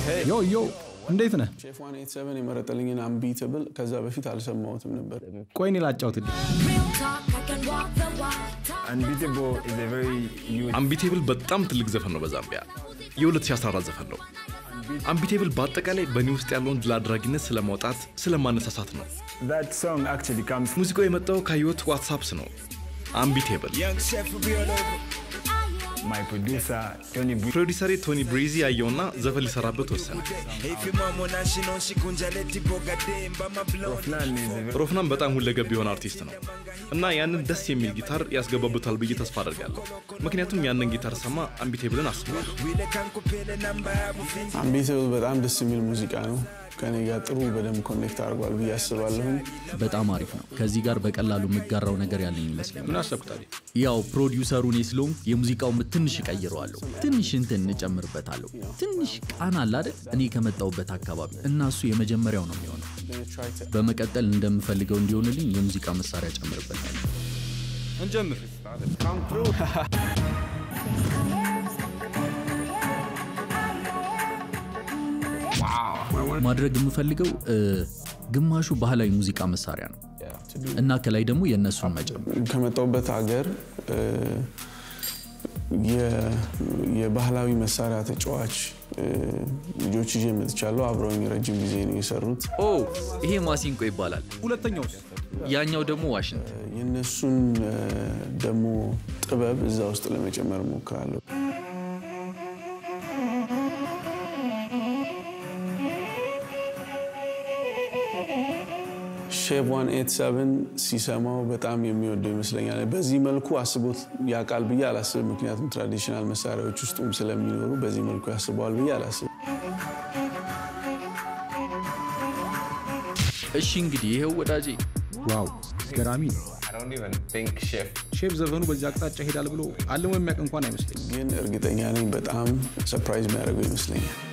ዮ ዮ እንዴት ነህ? ሼፍ 187 የመረጠልኝን አምቢትብል ከዛ በፊት አልሰማሁትም ነበር። ቆይ እኔ ላጫውትልህ። Real talk, I can walk the walk. Unbeatable is a very huge አምቢቴብል በጣም ትልቅ ዘፈን ነው በዛምቢያ የ2014 ዘፈን ነው አምቢቴብል በአጠቃላይ በእኔ ውስጥ ያለውን ድል አድራጊነት ስለማውጣት ስለማነሳሳት ነው that song actually comes ሙዚቃው የመጣው ከህይወት ዋትሳፕስ ነው አምቢቴብል Young chef will be all over. my producer Tony Bree ፕሮዲሰሬ ቶኒ ብሬዚ ያየውና ዘፈን ሊሰራበት ወሰነ If your mom on she know she kunja let it boga demba my blood. Rofnan is a very ሮፍናን በጣም ሁለገብ የሆነ አርቲስት ነው እና ያንን ደስ የሚል ጊታር ያስገባበታል ብዬ ተስፋ አደርጋለሁ ምክንያቱም ያንን ጊታር ሰማ አምቢቴብልን አስበዋለሁ Wile kankupele namba ya bufinji. አምቢትብል በጣም ደስ የሚል ሙዚቃ ነው። ከኔ ጋር ጥሩ በደንብ ኮኔክት አድርጓል ብዬ አስባለሁኝ። በጣም አሪፍ ነው። ከዚህ ጋር በቀላሉ የምጋራው ነገር ያለኝ ይመስለኛል። ምን አሰብኩ ታዲያ? ያው ፕሮዲውሰሩ እኔ ስለሆንኩ የሙዚቃውን ምት ትንሽ እቀይረዋለሁ፣ ትንሽ እንትን እንጨምርበታለሁ። ትንሽ ቃና አለ አይደል? እኔ ከመጣሁበት አካባቢ እና እሱ የመጀመሪያው ነው የሚሆነው። በመቀጠል እንደምፈልገው እንዲሆንልኝ የሙዚቃ መሳሪያ ጨምርበታለሁ። እንጀምር። ማድረግ የምፈልገው እ፣ ግማሹ ባህላዊ ሙዚቃ መሳሪያ ነው እና ከላይ ደግሞ የእነሱን መጨመር ከመጣሁበት ሀገር እ፣ የ- የባህላዊ መሳሪያ ተጫዋች እ፣ ልጆች ይዤ መጥቻለሁ። አብረውኝ ረጅም ጊዜ ነው የሰሩት። ኦ ይሄ ማሲንቆ ይባላል። ሁለተኛውስ? ያኛው ደግሞ ዋሽንት። የእነሱን እ፣ ደግሞ ጥበብ እዛ ውስጥ ለመጨመር እሞክራለሁ። ሼፍ 187 ሲሰማው በጣም የሚወደው ይመስለኛል። በዚህ መልኩ አስቦት ያውቃል ብዬ አላስብም። ምክንያቱም ትራዲሽናል መሳሪያዎች ውስጡም ስለሚኖሩ በዚህ መልኩ ያስበዋል ብዬ አላስብም። እሺ እንግዲህ ይኸው ወዳጄ ዋው ገራሚ ነው። I don't even think Chef ሼፍ ዘፈኑ በዚህ አቅጣጫ ይሄዳል ብሎ አለሞ የሚያውቅ እንኳን አይመስለኝም። ግን እርግጠኛ ነኝ በጣም ሰርፕራይዝ የሚያደርገው ይመስለኛል።